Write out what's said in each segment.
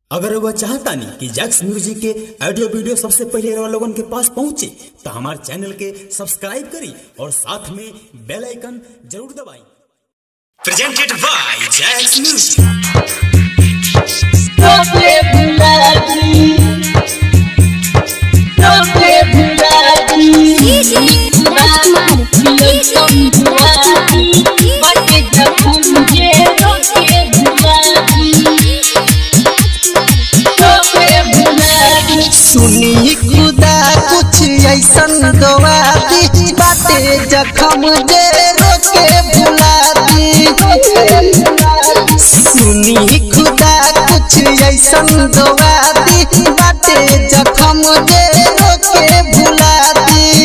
अगर वह चाहता नहीं कि जैक्स म्यूजिक के ऑडियो वीडियो सबसे पहले रवा लोगन के पास पहुंचे तो हमारे चैनल के सब्सक्राइब करी और साथ में बेल आइकन जरूर दबाई presented by Jacks music Toque Bulati Toque Bulati Rajkumar Bulati Bate Japunje Toque Bulati Toque Bulati सुनी खुदा कुछ ऐसन दुआ दी बाटे जखम जे रोके भुला दी सुनी खुदा कुछ ऐसन दुआ दी बाटे जखम जे रोके भुला दी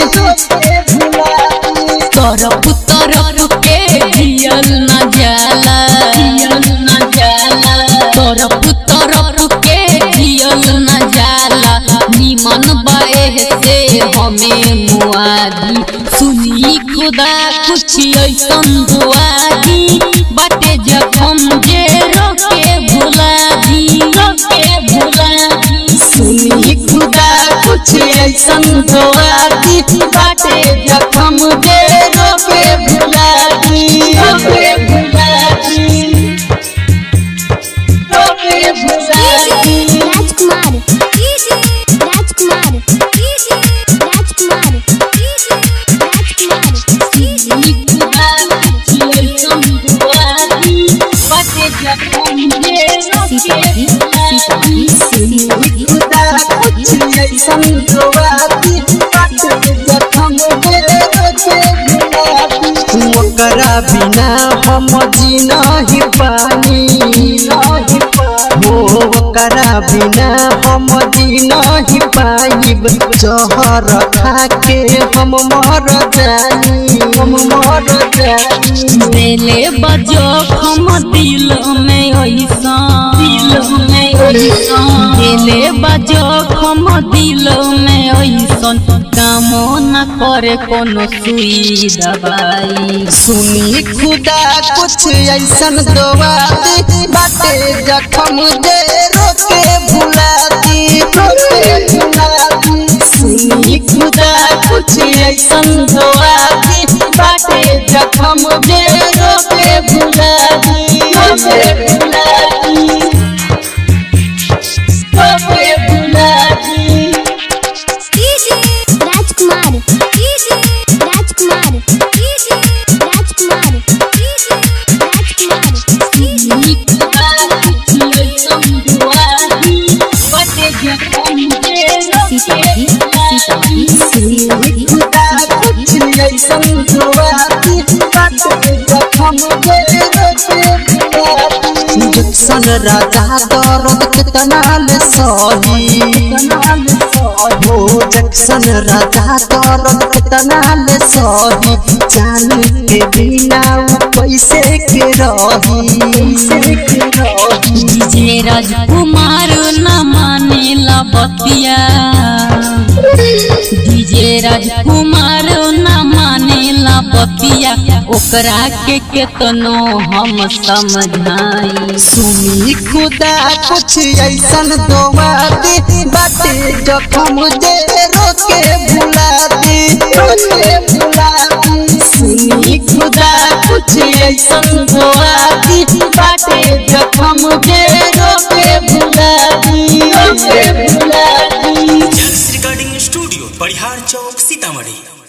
तरफ तरफ के जियल न जाला जियल न जाला तरफ तरफ के जियल न जाला निमन बाए से हमें मुआदी सुनी खुदा कुछ ऐसन दुआदी बाटे जखम जे रोके भुला दी रोके भुला दी सुनी खुदा कुछ ऐसन दुआ दी बाटे जखम जे रोके भुला दी रोके भुला दी रोके भुला दी राजकुमार राजकुमार राजकुमार राजकुमार खुदा कुछ ऐसन दुआ दी बाटे जखम जे रोके भुला दी ओकरा बिना हम जी नहीं पानी हो ओकरा बिना हम जी नहीं पाइब जहर खा के हम मर जानी हम मर जानी दिले बजो हम दिल में ऐसा दिल में ऐसा दिले बजो हम दिल में ऐसा कामो न करे कोनो सुई दवाई सुनी खुदा कुछ ऐसन दुआ दी बाटे जखम जे रोके भुला दी रोके भुला दी सुनी खुदा कुछ ऐसन दुआ दी बाटे जखम जे रोके भुला दी रोके भुला दी रोके भुला दी राजकुमार राजकुमार राजकुमार राजकुमार खुदा कुछ ऐसन दुआ दी बाटे जखम जे रोके भुला दी जक्सन राजा दर्द कितना ले सही हो जक्सन राजा दर्द कितना ले सही जान के बिना उ कैसे के रही कैसे के रही डीजे राजकुमार न मानेला बतिया डीजे राजकुमार न मानेला बतिया ओकरा के केतनो हम समझाई सुनी खुदा कुछ ऐसन दुआ दी बाटे जखम जे रोके भुला दी रोके भुला दी सुनी खुदा कुछ ऐसन दुआ दी बाटे जखम जे रोके भुला दी रोके भुला दी Jacks recording studio Parihar Chowk Sitamarhi